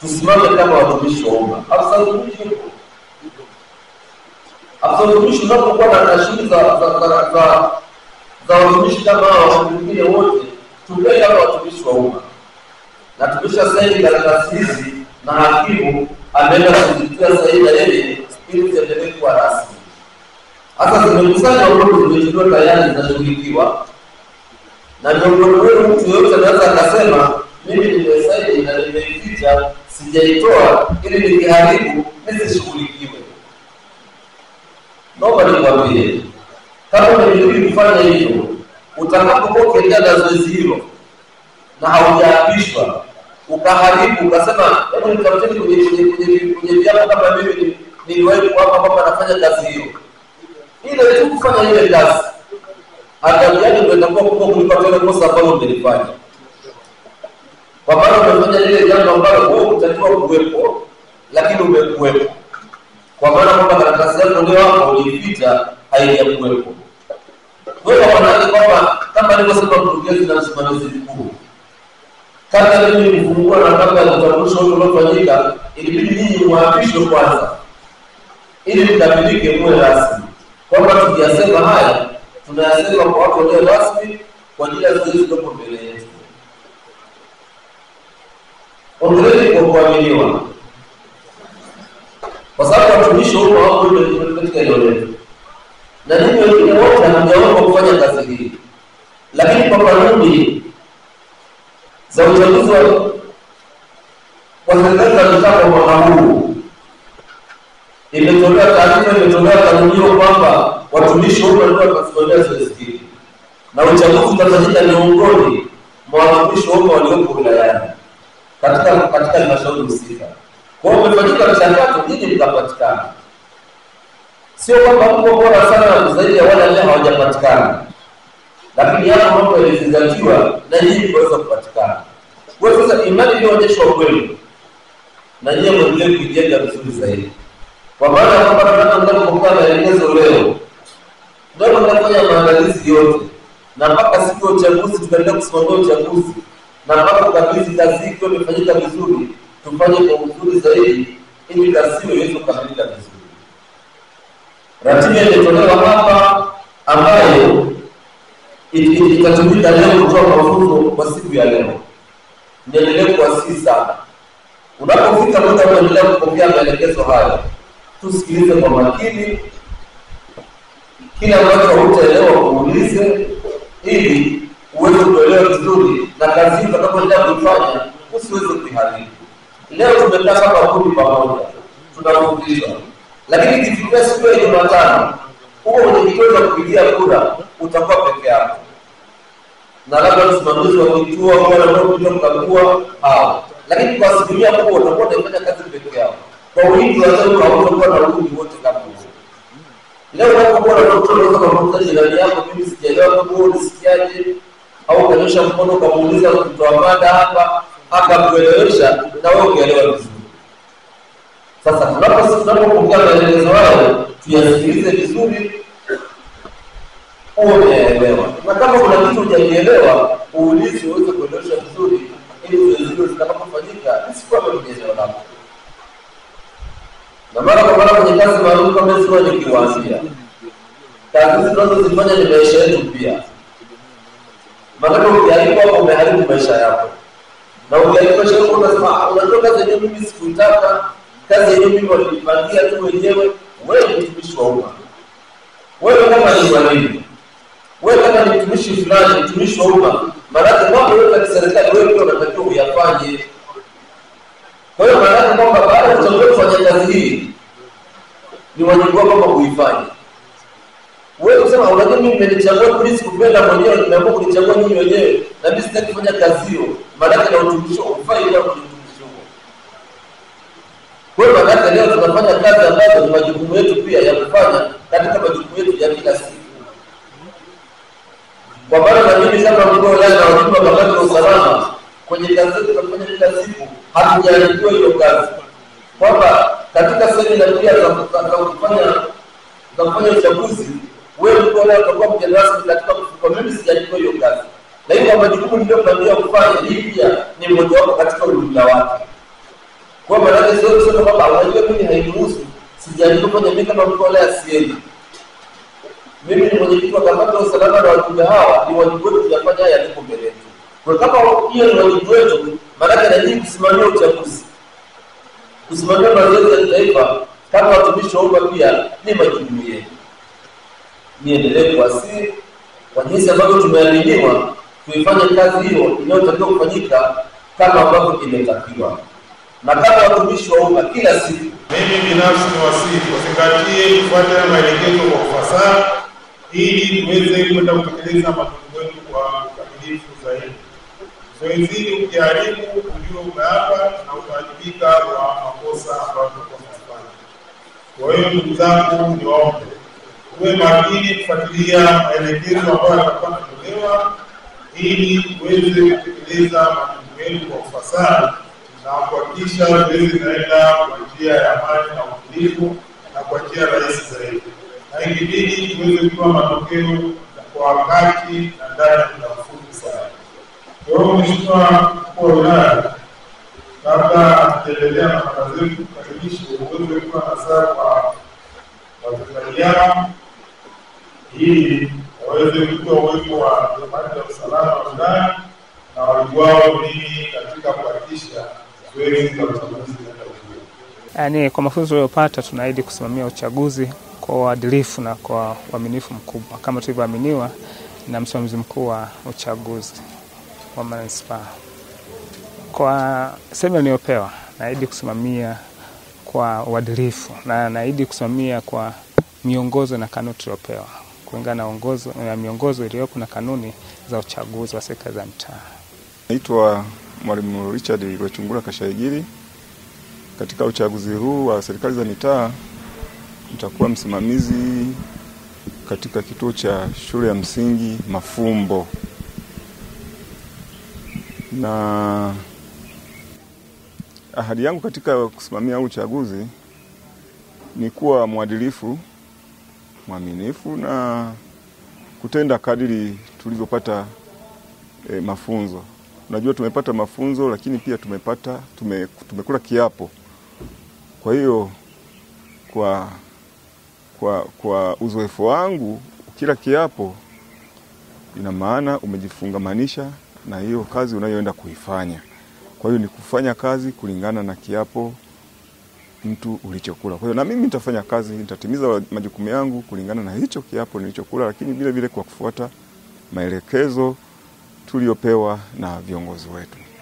tusimame kama watumishi wa umma. Afisa utumishi yupo, afisa utumishi unapokuwa na na shughuli za za za za za watumishi kama hao wakati mwingine wote tukae kama watumishi wa umma, na tumesha saini karatasi hizi na hakimu ameenda kuzitia sahihi na yeye ili ziendelee kuwa rasmi. Sasa zimekusanywa huko, zimechukua tayari zinashughulikiwa, na miongoni wenu mtu yoyote anaweza akasema mimi nimesaini na nimeificha, sijaitoa ili nikiharibu nisishughulikiwe. Naomba nikwambie, kama umefikiri kufanya hivyo, utakapokuwa ukiendelea na zoezi hilo na haujaapishwa ukaharibu ukasema, hebu nitafuteni kwenye kwenye kwenye kwenye viapo kama mimi ni- niliwahi kuapa kwamba nafanya kazi hiyo, ile tu kufanya ile kazi, adhabu yake ndio itakuwa kubwa kuliko hata ile kosa ambalo umelifanya, kwa maana umefanya lile jambo ambalo wewe utakiwa kuwepo, lakini umekuwepo, kwa maana kwamba karatasi yako ndio hapo uliificha, haijakuwepo. Wewe wanaje kwamba kama nilivyosema, mkurugenzi na msimamizi mkuu kabla mimi nifungua na kabla ya utambulisho wote uliofanyika, ilibidi nyinyi muapishwe kwanza, ili mkamilike muwe rasmi, kwamba tukiyasema haya tunayasema kwa watu walio rasmi kwa ajili ya zoezi zilizopo mbele yetu. Ongereni kwa kuaminiwa, kwa sababu watumishi wa umma wako ndio katika eneo letu, na ninyi wengine wote hamjaomba kufanya kazi hii, lakini kwa kanuni za uchaguzi wa wa serikali za mitaa kwa mwaka huu imetolewa taarifa, imetolewa kanuni hiyo kwamba watumishi wa umma ndio watasimamia zoezi hili na uchaguzi utafanyika miongoni mwa watumishi wa umma walioko wilayani katika katika halmashauri husika. Kwa hiyo umefanyika mchakato, nyinyi mtapatikana, sio kwamba mko bora sana zaidi ya wale ambao hawajapatikana lakini yapo mambo yalizingatiwa na nyinyi kuweza kupatikana. Kwa hiyo sasa imani iliyoonyeshwa kwenu na nyinyi mwendelee kuijenga vizuri zaidi, kwa maana ya kwamba tunapoenda kupokea maelekezo leo, ndio tunafanya maandalizi yote, na mpaka siku ya uchaguzi tutaendelea kusimamia uchaguzi, na mpaka ukabidhi kazi hii ikiwa imefanyika vizuri, tufanye kwa uzuri zaidi, ili kazi hiyo iweze kukamilika vizuri. Ratiba imetolewa hapa ambayo itatumika leo kutoa mafunzo kwa siku ya leo. Niendelee kuwasihi sana, unapofika muda kuendelea kupokea maelekezo haya, tusikilize kwa makini, kile ambacho hutaelewa uulize, ili uweze kuelewa vizuri, na kazi hii utakapoendelea kuifanya usiweze kuiharibu. Leo tumekaa kama kundi pamoja, tunafundishwa, lakini ikifikia siku ya Jumatano huo mwenyekiti wa kupigia kura utakuwa peke yako, na labda msimamizi wa kituo au wale wanaokuja kukagua hao, lakini kwa asilimia kubwa utakuwa unaifanya kazi peke yako. Kwa wingi wa leo hautakuwa na wingi wote kama huo. Leo unapokuwa na mtoto unaweza kumuuliza jirani yako, mimi sijaelewa huo unisikiaje, au ukanyosha mkono ukamuuliza mtoa mada hapa, akakuelewesha na wewe ukielewa vizuri. Sasa tunapo tunapopokea maelekezo hayo tuyasikilize vizuri, uwe umeelewa, na kama kuna kitu hujakielewa uulize, uweze kuelewesha vizuri, ili zoezi hilo zitakapofanyika isikwame kwenye eneo lako. Na mara kwa mara kwenye kazi maalum kama hizo, nikiwaambia kazi tunazozifanya ni maisha yetu pia, maanake ukiharibu hapo umeharibu maisha yako, na ukiharibu maisha yako unasema, unajua kazi yenyewe mimi sikuitaka, kazi yenyewe mimi walipangia tu wenyewe wewe ni mtumishi wa umma. Wewe kama ni mwalimu, wewe kama ni mtumishi fulani, mtumishi wa umma, maanake mambo yote ya kiserikali wewe pia unatakiwa uyafanye. Kwa hiyo maanake kwamba baada ya kuchagua kufanya kazi hii, ni wajibu wako kwamba kuifanya. Wewe kusema unajua, mimi nimenichagua, mimi sikupenda mwenyewe, nimeamua kunichagua nyinyi wenyewe, na mimi sitaki kufanya kazi hiyo, maanake na utumishi ufai kwa kwenye utumishi huo. Kwa hiyo maanake leo tunafanya kazi ambazo ni majukumu yetu pia ya kufanya katika majukumu yetu ya kila siku. Kwa maana na mimi kama mkuu wa wilaya na wajibu wa kamati ya usalama kwenye kazi zetu tunafanya kila siku, hatujaandikiwa hiyo kazi kwamba katika semina pia za za kufanya za kufanya uchaguzi, wewe mkuu wa wilaya utakuwa mgeni rasmi katika kufuka. Mimi sijaandikiwa hiyo kazi, lakini kwa majukumu niliyopangiwa kufanya, hii pia ni mmojawapo katika ujumla wake Kwa maana sio kusema kwamba unajua mimi hainihusu, sijaandika kwenye mimi kama mtu wala asiendi. Mimi ni mwenyekiti wa kamati ya usalama na wajumbe hawa, ni wajibu wetu kuyafanya haya yalipo mbele yetu. Kwa kama hiyo ni wajibu wetu, maanake na nyinyi kusimamia uchaguzi, kusimamia mazoezi ya kitaifa kama watumishi wa umma pia ni majukumu yenu. Niendelee kuwasihi kwa jinsi ambavyo tumeaminiwa tuifanye kazi hiyo inayotakiwa kufanyika kama ambavyo imetakiwa, na kama watumishi wa umma kila siku Mimi binafsi ni wasihi wazingatie kufuata maelekezo kwa ufasaha ili tuweze kwenda kutekeleza majukumu yetu kwa ukamilifu zaidi. Zoezi hili ukiharibu, ujue umeapa na utawajibika kwa makosa ambayo tutakuwa tunafanya. Kwa hiyo ndugu zangu, niwaombe tuwe makini kufuatilia maelekezo ambayo yatakuwa yanatolewa ili tuweze kutekeleza majukumu yetu kwa ufasaha na kuhakikisha zoezi linaenda kwa njia ya amani na utulivu na kwa njia rahisi zaidi, na ikibidi tuweze kutoa matokeo kwa wakati na ndani ya muda mfupi sana. Kwa hiyo Mheshimiwa mkuu wa wilaya, kabla hatujaendelea na mada zetu, karibishi uweze kuwa nasaha kwa Watanzania ili waweze kujua uwepo wa kamati ya usalama wa wilaya na wajibu wao nini katika kuhakikisha zoezi la uchaguzi linaenda vizuri. Yaani, kwa mafunzo tuliyopata tunaahidi kusimamia uchaguzi kwa uadilifu na kwa uaminifu mkubwa kama tulivyoaminiwa na msimamizi mkuu wa uchaguzi wa manispaa. Kwa sehemu niliyopewa, naahidi kusimamia kwa uadilifu na naahidi kusimamia kwa miongozo na kanuni tuliopewa kulingana na ongozo na miongozo iliyopo na kanuni za uchaguzi wa serikali za mtaa. Naitwa Mwalimu Richard Rwechungura Kashaigiri. Katika uchaguzi huu wa serikali za mitaa nitakuwa msimamizi katika kituo cha shule ya msingi Mafumbo, na ahadi yangu katika kusimamia huu uchaguzi ni kuwa mwadilifu, mwaminifu na kutenda kadiri tulivyopata e, mafunzo. Unajua tumepata mafunzo lakini pia tumepata tume, tumekula kiapo. Kwa hiyo kwa, kwa, kwa uzoefu wangu kila kiapo ina maana umejifungamanisha na hiyo kazi unayoenda kuifanya. Kwa hiyo ni kufanya kazi kulingana na kiapo mtu ulichokula. Kwa hiyo na mimi nitafanya kazi, nitatimiza majukumu yangu kulingana na hicho kiapo nilichokula, lakini vile vile kwa kufuata maelekezo tuliopewa na viongozi wetu.